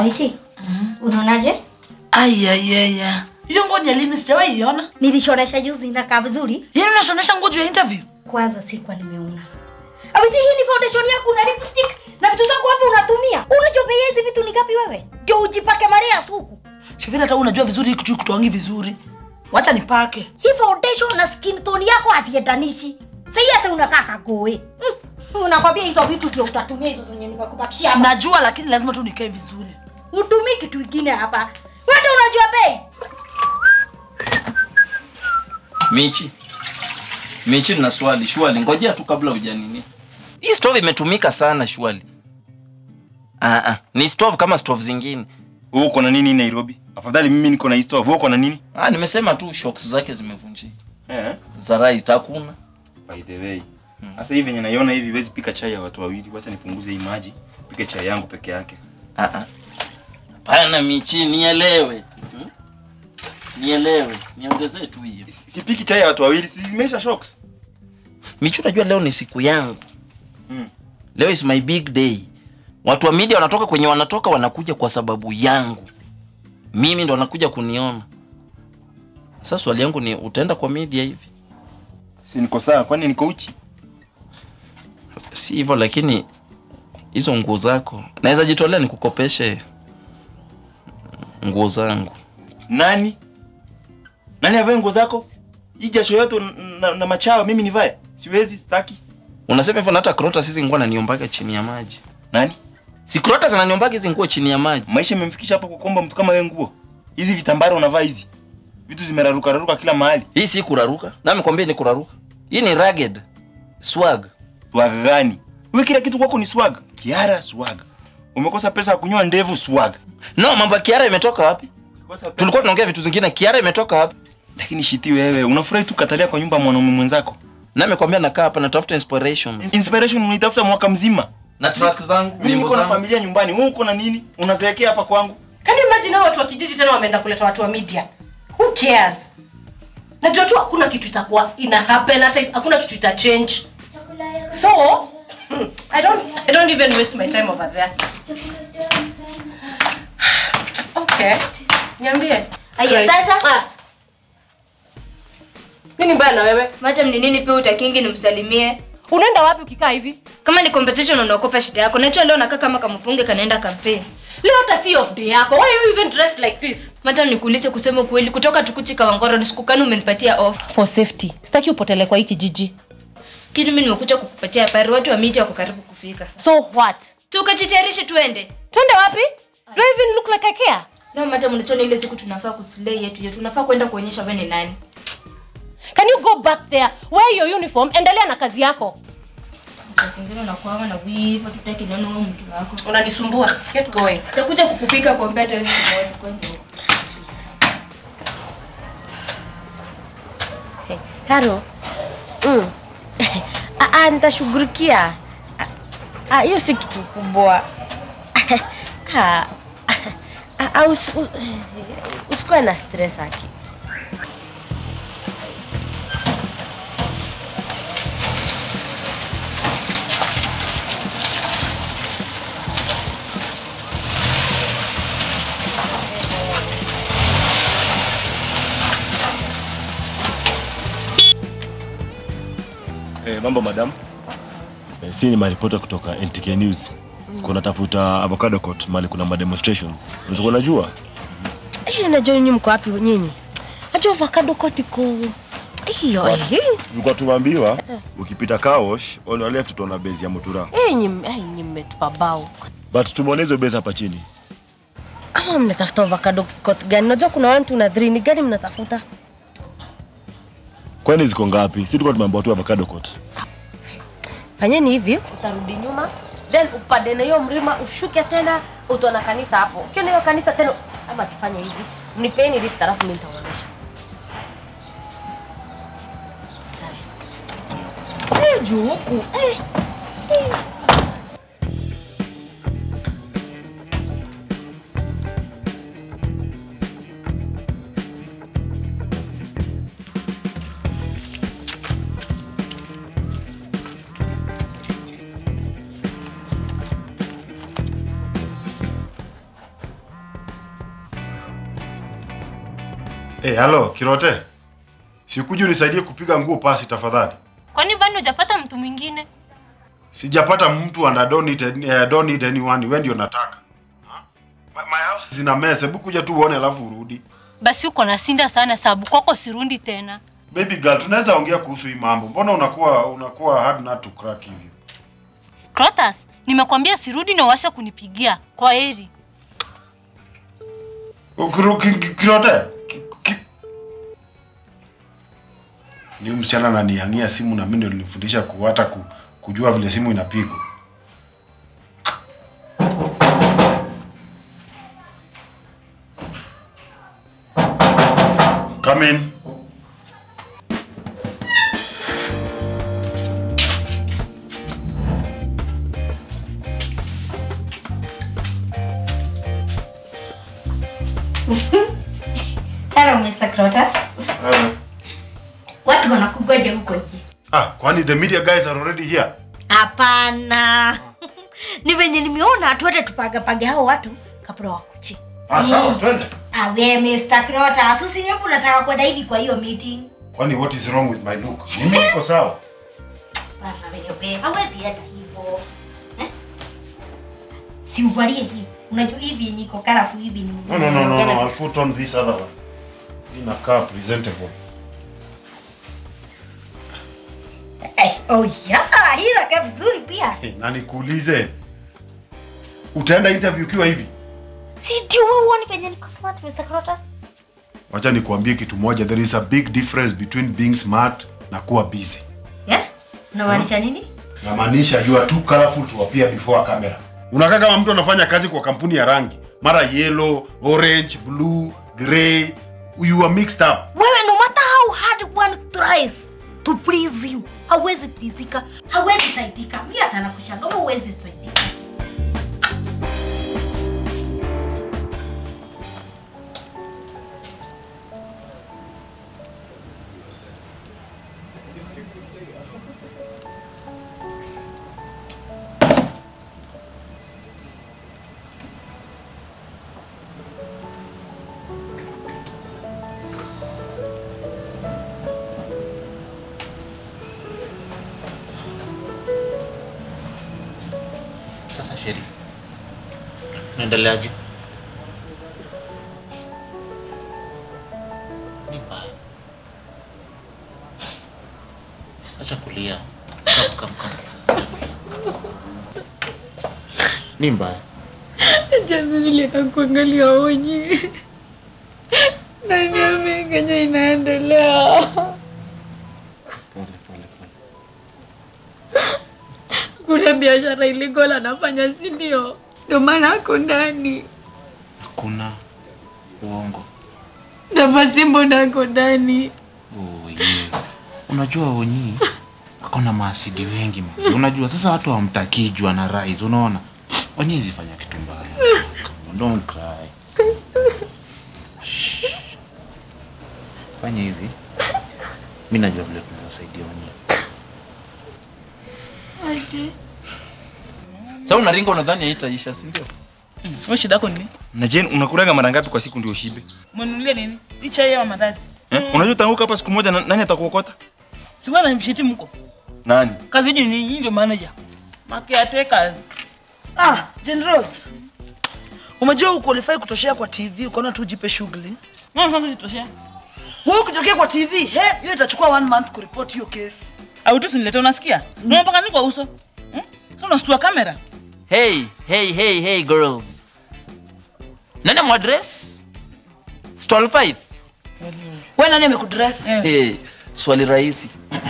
Awiki, unaonaje? Ayayaya. Hiyo nguo ni ya lini sijawahi iona? Nilishonesha juzi inakaa vizuri. Yaani unashonesha nguo juu ya interview? Kwanza sikuwa nimeona. Awiki, hii ni foundation yako na lipstick na vitu zako hapo unatumia. Unajua bei ya hizi vitu ni ngapi wewe? Ndio ujipake Maria suku. Shivira hata wewe unajua vizuri hiki kitu kutoangi vizuri. Wacha nipake. Hii foundation na skin tone yako haziendanishi. Sasa hata unakaa kagoe. Mm. Unakwambia hizo vitu ndio utatumia hizo zenye nimekubakishia hapa. Najua lakini lazima tu nikae vizuri. Utumii kitu kingine hapa. Wewe unajua bei? Michi, Michi, na swali shwali, ngojea tu kabla hujanini. Hii stove imetumika sana shwali. Ah, ah, ni stove kama stove zingine. Wewe uko na nini Nairobi? Afadhali mimi niko na stove. Wewe uko na nini? Ah, nimesema tu shocks zake zimevunjika. Eh. Za right hakuna. By the way. Sasa hivi venye naiona hivi huwezi pika chai ya watu wawili. Wacha nipunguze hii maji. Pike chai yangu peke yake. Ah, ah. Hapana Michi, nielewe. Hmm? Nielewe, niongezee tu hiyo. Sipiki chai ya watu wawili. Si zimeisha shocks. Michi, unajua leo ni siku yangu. Mm. Leo is my big day. Watu wa media wanatoka kwenye wanatoka wanakuja kwa sababu yangu. Mimi ndo wanakuja kuniona. Sasa swali yangu ni utaenda kwa media hivi? Si niko sawa kwani niko uchi? Si hivyo lakini hizo nguo zako naweza jitolea nikukopeshe nguo zangu. Nani? Nani avae nguo zako? Hii jasho yote na, na, na machawa mimi nivae? Siwezi, sitaki. Unasema hivyo na hata Krota sisi nguo ananiombaga chini ya maji. Nani? Si Krota zinaniombaga hizi nguo chini ya maji. Maisha imemfikisha hapo kukomba mtu kama wewe nguo. Hizi vitambara unavaa hizi. Vitu zimeraruka raruka kila mahali. Hii si kuraruka. Na nikwambie ni kuraruka. Hii ni rugged. Swag. Swag gani? Wewe kila kitu kwako ni swag. Kiara swag. Umekosa pesa ya kunyoa ndevu swag. No, mambo ya Kiara imetoka wapi? Umekosa pesa- Tulikuwa tunaongea vitu zingine. Kiara imetoka wapi? Lakini shiti wewe, unafurahi tu katalia kwa nyumba ya mwanaume mwenzako. Na nimekwambia nakaa hapa natafuta inspirations. Inspiration unaitafuta mwaka mzima. Na track zangu, Mimi nyimbo niko na zangu. familia nyumbani. Wewe uko na nini? Unazeekea hapa kwangu. Can you imagine hao watu wa kijiji tena wameenda kuleta watu wa media? Who cares? Najua tu hakuna kitu itakuwa ina happen hata hakuna kitu ita change. So, I don't I don't even waste my time over there. Okay. Niambie. Aya, sasa Ah. Nini mbaya na wewe? madam ni nini pia utakingi nimsalimie Unaenda wapi ukikaa hivi? kama ni competition unaokopa shida yako najua leo nakaa kama kampunge kanaenda kampeni Leo hata si off day yako. Why are you even dressed like this? madam nikuulize kusema ukweli kutoka tukuchi kawangoro ni siku gani umenipatia off For safety. Sitaki upotele kwa hii kijiji. kini mimi nimekuja kukupatia habari watu wa miti wako karibu kufika So what? si ukajitayarishe tuende Twende wapi? Do I even look like I care? no madam ulichona ile siku tunafaa kuslay yetu yetu tunafaa kwenda kuonyesha wewe ni nani Can you go back there? Wear your uniform, endelea na kazi yako. zingine unakuanga na wivu tutaki nani wewe mtu wako Unanisumbua. Get going. takuja kukupika kwa mbeta hizo moja kwenda huko. Karo. Mm. Ah, ah, nitashughulikia. Ah, ah, hiyo si kitu kubwa. Ah, ah, ah, usi- u- usikuwe na stress aki. Eh, mambo madam. Eh, si ni maripota kutoka NTK News. Kuna tafuta avocado court mali kuna ma demonstrations. Unaweza kuwa unajua? Hiyo najua nyinyi mko wapi nyinyi? Najua avocado kotiko. Hiyo eh. Tulikuwa tumeambiwa ukipita car wash on your left utaona base ya Mutura. Eh, nyinyi eh, nyinyi mmetupa bao. But tumeona hizo base hapa chini. Kama mnatafuta avocado court gani? Najua kuna watu na three ni gani mnatafuta? Kwani ziko ngapi? Si tulikuwa tumeambiwa tu avocado court. Fanyeni hivi, utarudi nyuma then upande na hiyo mlima ushuke tena utaona kanisa hapo. Ukiona hiyo kanisa tena ama tufanye hivi. Mnipeni lift alafu mimi nitawaonyesha. Eh, juu huku. Eh. eh. Eh, halo, Kirote. Sikuja unisaidie kupiga nguo pasi tafadhali. Kwani bado hujapata mtu mwingine? Sijapata mtu and I don't need, any- I don't need anyone. Wewe ndio nataka. Ha? My, my house zina mess. Hebu kuja tu uone alafu urudi. Basi uko na sinda sana sababu kwako sirundi tena. Baby girl, tunaweza ongea kuhusu hii mambo. Mbona unakuwa unakuwa hard nut to crack hivyo? Crotas, nimekwambia sirudi na uache kunipigia. Kwa heri. Ukiro- ki- ki- Kirote. ki- ki- Ni huyu msichana ananihangia simu na mimi ndio nilimfundisha ku hata ku, kujua vile simu inapigwa. Come in. Hello Mr. Crotus. Watu wanakugoja huko nje. Ah, kwani the media guys are already here? Hapana. Ni venye nimeona tuende tupagapage hao watu kabla wakuchi. Ah, sawa, twende. Ah, we Mr. Crotus, usinyepo unataka kwenda hivi kwa hiyo meeting. Kwani what is wrong with my look? Mimi niko sawa. Bana venye we, hawezi enda hivyo. Eh? Si uvalie hii. Unajua hivi yenye iko karafu hivi ni No, mzuri. no, no, no, no. Unaongea I'll put on this other one. Inakaa presentable. Eh, oh yeah, hii inakaa vizuri pia. Hey, na nikuulize. Utaenda interview ukiwa hivi? Si ndio wewe uone venye niko smart Mr. Crotus? Wacha nikuambie kitu moja. There is a big difference between being smart na kuwa busy. Yeah? Unamaanisha nini? Namaanisha you are too colorful to appear before a camera. Unakaa kama mtu anafanya kazi kwa kampuni ya rangi. Mara yellow, orange, blue, grey. You are mixed up. Wewe no matter how hard one tries to please you, hawezi pleasika, hawezi saidika. Mimi hata nakushanga wewe huwezi saidika. Sasa Sheri, naendeleaje? Ni mbaya. Acha kulia. Kam, kam, kam. Ni mbaya. Jana nilienda kuangalia onyi. Nani amengenya inaendelea. Kuna biashara illegal anafanya si ndio? Ndio maana ako ndani. Hakuna uongo. Na Masimbo nako ndani. Oh, yeah. Unajua Onyi ako na maasidi wengi mazi. Unajua sasa watu hawamtakii jua na rise, unaona? Onyi zifanya kitu mbaya. Come on, don't cry. Shh. Fanya hivi. Mimi najua vile tunaweza saidia Onyi. Aje. Sasa unaringa unadhani haitaisha, si ndio? Wewe shida yako nini? Na Jane unakulaga mara ngapi kwa siku ndio ushibe? Mnunulie nini? Hii chai ya mandazi. Eh? Unajua utaanguka hapa siku moja na, nani atakuokota? Si bwana mshiti mko. Nani? Kazi hii ni hii ndio manager. Makeatakers. Ah, Jane Rose. Umejua uqualify kutoshea kwa TV, ukaona tu ujipe shughuli. Na sasa sitoshea. Wewe ukitokea kwa TV, he, hiyo itachukua one month kuripoti hiyo kesi. Au tu sinilete unasikia? Mm. Mpaka nini kwa uso? Hmm? Sasa unastua kamera. Hey, hey, hey, hey girls. Nani mwadress? Stall 5. Wewe nani amekudress? Hey, swali rahisi.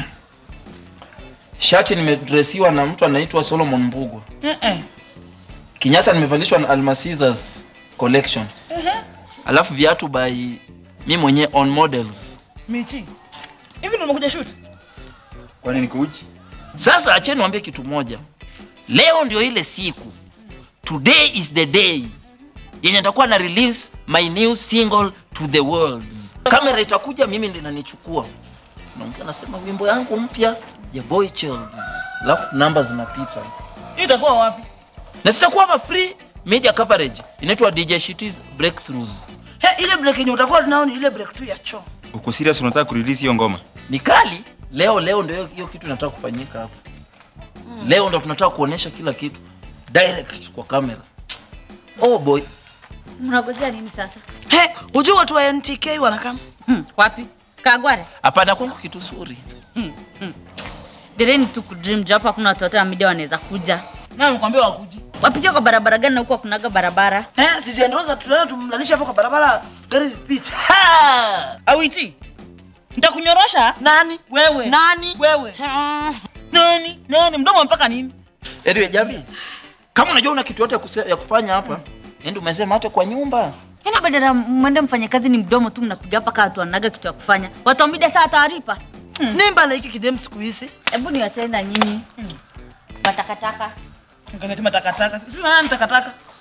Shati nimedresiwa na mtu anaitwa Solomon Mbugwa. Eh eh. Kinyasa nimevalishwa na Almasizas Collections. Eh. Alafu viatu by mi mwenyewe on models. Michi. Hivi ndio umekuja shoot? Kwani niko uchi? Sasa acheni niwaambie kitu moja. Leo ndio ile siku. Today is the day yenye nitakuwa na release my new single to the world. Kamera itakuja, mimi ndio nanichukua. Naongea nasema wimbo yangu mpya ya Boy Childs. Alafu namba zinapita. Hii itakuwa wapi? Na sitakuwa hapa free media coverage. Inaitwa DJ Shitty's Breakthroughs. He, ile break yenye utakuwa tunao ni ile break tu ya choo. Uko serious unataka kurelease hiyo ngoma? ni kali leo leo ndio hiyo kitu inataka kufanyika hapa leo ndo tunataka kuonesha kila kitu direct kwa kamera oh boy Mnagojea nini sasa? He, hujui watu wa NTK wanakam? Hmm, wapi? Kagware. hapana kwangu kitu zuri Dereni tu kudream job hakuna watu wote wa media wanaweza kuja. Na nikwambia wakuji. Wapitia kwa barabara gani na huko hakunaga barabara? Eh, si Jendroza tunaenda tumlalisha hapo kwa barabara gari zipite. Awiti. Nitakunyorosha. Nani? Wewe. Nani? Wewe. Nani? Nani? Mdomo mpaka nini? anyway jamii kama unajua una kitu yote ya kuse- ya kufanya hapa ndio umesema hata kwa nyumba Yaani badala ya mwende mfanye kazi ni mdomo tu mnapiga hapa kaa watu wanaga kitu ya kufanya. Watu wa media saa taarifa. Nimba na hiki kidem siku hizi. Hebu niwachane na nyinyi. Matakataka. Mkangatima takataka. Sisi nani takataka?